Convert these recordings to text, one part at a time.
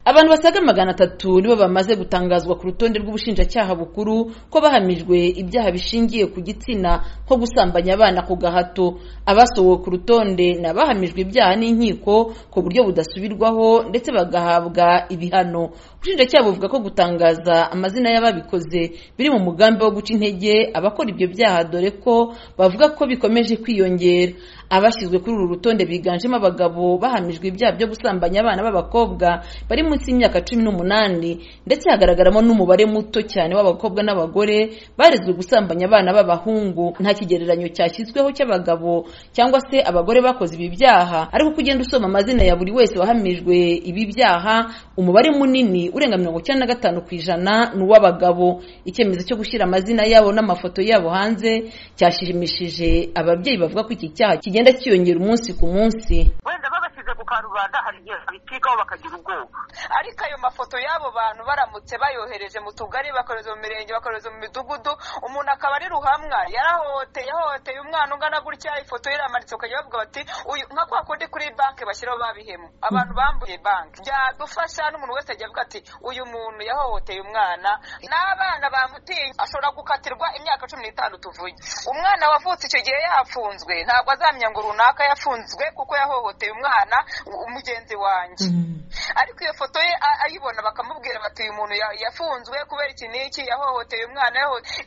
abantu basaga magana atatu nibo bamaze gutangazwa ku rutonde rw'ubushinjacyaha bukuru ko bahamijwe ibyaha bishingiye ku gitsina nko gusambanya abana ku gahato abasohowe ku rutonde ni abahamijwe ibyaha n'inkiko ku buryo budasubirwaho ndetse bagahabwa ibihano ubushinjacyaha buvuga ko gutangaza amazina y'ababikoze biri mu mugambi wo guca intege abakora ibyo byaha dore ko bavuga ko bikomeje kwiyongera abashyizwe kuri uru rutonde biganjemo abagabo bahamijwe ibyaha byo gusambanya abana b'abakobwa bari munsi y'imyaka cumi n'umunani ndetse hagaragaramo n'umubare muto cyane w'abakobwa n'abagore barezwe gusambanya abana b'abahungu nta kigereranyo cyashyizweho cy'abagabo cyangwa se abagore bakoze ibi byaha ariko uko ugenda usoma amazina ya buri wese wahamijwe ibi byaha umubare munini urenga mirongo icyenda na gatanu ku ijana ni uw'abagabo icyemezo cyo gushyira amazina yabo n'amafoto yabo hanze cyashimishije ababyeyi bavuga ko iki cyaha kigenda kiyongera umunsi ku munsi wenda babashyize ku karubanda hari igihe babikigaho bakagira ubwoba ariko ayo mafoto y'abo bantu baramutse bayohereje mu tugari bakohereza mu mirenge bakohereza mu midugudu umuntu akaba ari ruhamwa yarahohoteye ahohoteye umwana ungana gutya ifoto ye iramanitse ukajya bavuga bati uyu nka kwa kundi kuri banki bashyiraho babihemu abantu bambuye banki byadufasha n'umuntu wese ajya avuga ati uyu muntu yahohoteye umwana n'abana bamutiye ashobora gukatirwa imyaka cumi n'itanu tuvuye umwana wavutse icyo gihe yafunzwe ntabwo azamenya ngo runaka yafunzwe kuko yahohoteye umwana umugenzi wanjye ariko iyo foto ye ayibona bakamubwira bati uyu muntu yafunzwe kubera iki n'iki yahohoteye umwana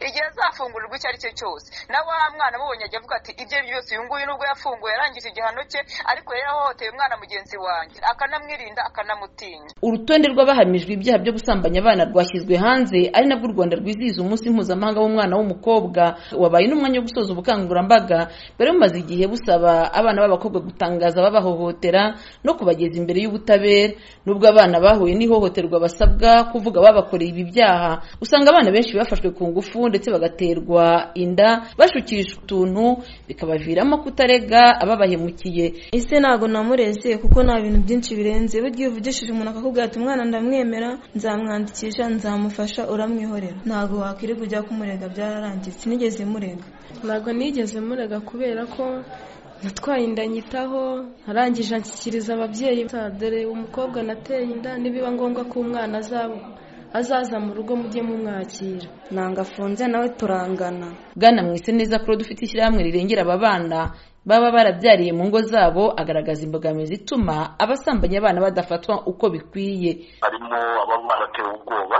igihe azafungurirwa icyo ari cyo cyose nawe wa mwana amubonye ajya avuga ati ibyo byose uyu nguyu nubwo yafunguwe yarangije igihano cye ariko yari yahohoteye umwana mugenzi wanjye akanamwirinda akanamutinya urutonde rw'abahamijwe ibyaha byo gusambanya abana rwashyizwe hanze ari nabwo u rwanda rwizihiza umunsi mpuzamahanga w'umwana w'umukobwa wabaye n'umwanya wo gusoza ubukangurambaga bwari bumaze igihe busaba abana b'abakobwa gutangaza babahohotera no kubageza imbere y'ubutabera nubwo abana bahuye n'ihohoterwa basabwa kuvuga babakoreye ibi byaha usanga abana benshi bafashwe ku ngufu ndetse bagaterwa inda bashukishwa utuntu bikabaviramo kutarega ababahemukiye ese ntabwo namureze kuko nta bintu byinshi birenze burya iyo uvugishije umuntu akakubwira ati umwana ndamwemera nzamwandikisha nzamufasha uramwihorera ntabwo wakwirirwa ujya kumurega byararangiye sinigeze murega ntabwo nigeze murega kubera ko natwaye inda nyitaho arangije anshyikiriza ababyeyi dore umukobwa nateye inda nibiba ngombwa ko umwana azaba azaza mu rugo mujye mumwakira ntabwo afunze nawe turangana bwana mwise neza kuri dufite ishyirahamwe rirengera aba bana baba barabyariye mu ngo zabo agaragaza imbogamizi ituma abasambanya abana badafatwa uko bikwiye harimo ababa baratewe ubwoba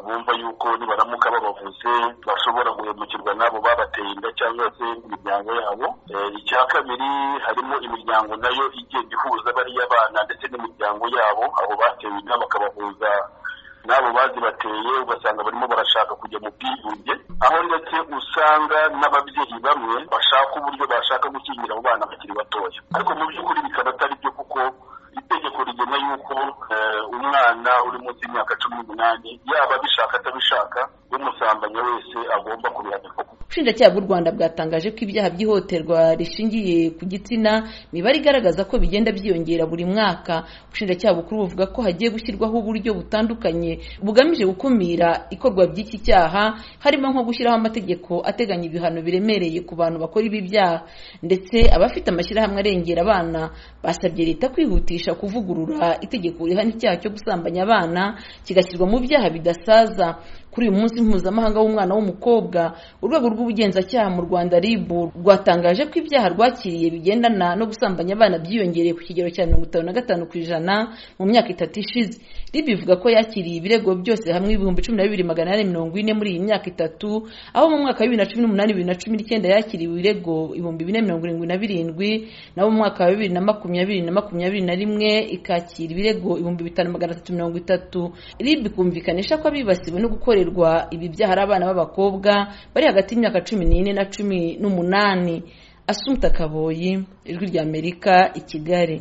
bumva yuko nibaramuka babavuze bashobora guhemukirwa n'abo babateye inda cyangwa se imiryango yabo icya kabiri harimo imiryango nayo igenda ihuza bariya bana ndetse n'imiryango yabo abo batewe inda bakabahuza n'abo bazibateye ugasanga barimo barashaka kujya mu bwigunge aho ndetse usanga n'ababyeyi bamwe bashaka uburyo bashaka gukingira abo bana bakiri batoya ariko mu by'ukuri bikaba atari byo kuko itegeko rigena yuko umwana uri munsi y'imyaka cumi n'umunani yaba abishaka atabishaka umusambanya wese agomba kubihanirwa ubushinjacyaha bw'u rwanda bwatangaje ko ibyaha by'ihohoterwa rishingiye ku gitsina imibare igaragaza ko bigenda byiyongera buri mwaka ubushinjacyaha bukuru buvuga ko hagiye gushyirwaho uburyo butandukanye bugamije gukumira ikorwa by'iki cyaha harimo nko gushyiraho amategeko ateganya ibihano biremereye ku bantu bakora ibi byaha ndetse abafite amashyirahamwe arengera abana basabye leta kwihutisha kuvugurura itegeko rihana icyaha cyo gusambanya abana kigashyirwa mu byaha bidasaza kuri uyu munsi mpuzamahanga w'umwana w'umukobwa urwego rw'ubugenzacyaha mu rwanda rib rwatangaje ko ibyaha rwakiriye bigendana no gusambanya abana byiyongereye ku kigero cya mirongo itanu na gatanu ku ijana mu myaka itatu ishize rib ivuga ko yakiriye ibirego byose hamwe ibihumbi cumi na bibiri magana ane mirongo ine muri iyi myaka itatu aho mu mwaka wa bibiri na cumi n'umunani bibiri na cumi n'icyenda yakiriwe ibirego ibihumbi bine mirongo irindwi na birindwi naho mu mwaka wa bibiri na makumyabiri na makumyabiri na rimwe ikakira ibirego ibihumbi bitanu magana atatu mirongo itatu rib ikumvikanisha ko abibasiwe no gukora gukorerwa ibi byaha ari abana b'abakobwa bari hagati y'imyaka cumi n'ine na cumi n'umunani asumta kaboyi ijwi ry'amerika i kigali